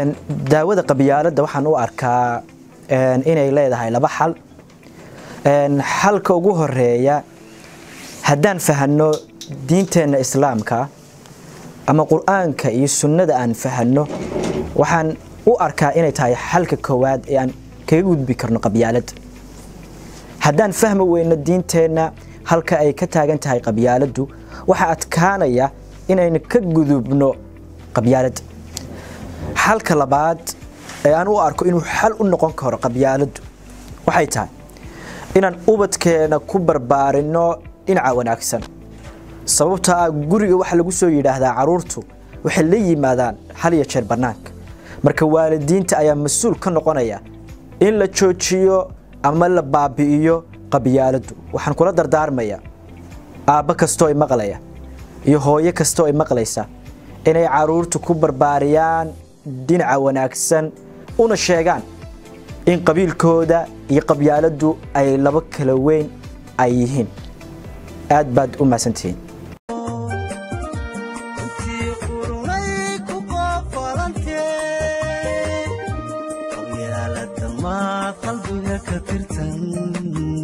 daawada qabyaaladda waxaan u arkaa inay leedahay laba xal xalka ugu horeeya haddaan fahanno diinteenna islaamka ama qur-aanka iyo sunnada aan fahanno waxaan u arkaa inay tahay xalka koowaad ee aan kaga gudbi karno qabyaaladda haddaan fahmi weyno diinteenna halka ay ka taagan tahay qabyaaladdu waxaa adkaanaya inaynu ka gudubno qabyaaladda xalka labaad ee aan u arko inuu xal u noqon karo qabyaaladdu waxay tahay inaan ubadkeena ku barbaarinno dhinaca wanaagsan sababta ah guriga waxa lagu soo yidhaahdaa caruurtu waxay la yimaadaan hal iyo jeer bannaanka marka waalidiinta ayaa mas-uul ka noqonaya in la joojiyo ama la baabi'iyo qabyaaladdu waxaan kula dardaarmayaa aabbo kastoo i maqlaya iyo hooyo kastoo i maqlaysa inay caruurtu ku barbaariyaan dhinaca wanaagsan una sheegaan in qabiilkooda iyo qabyaaladdu ay laba kala weyn ay yihiin aad baad u mahadsantihiin qalbiga ka tirtan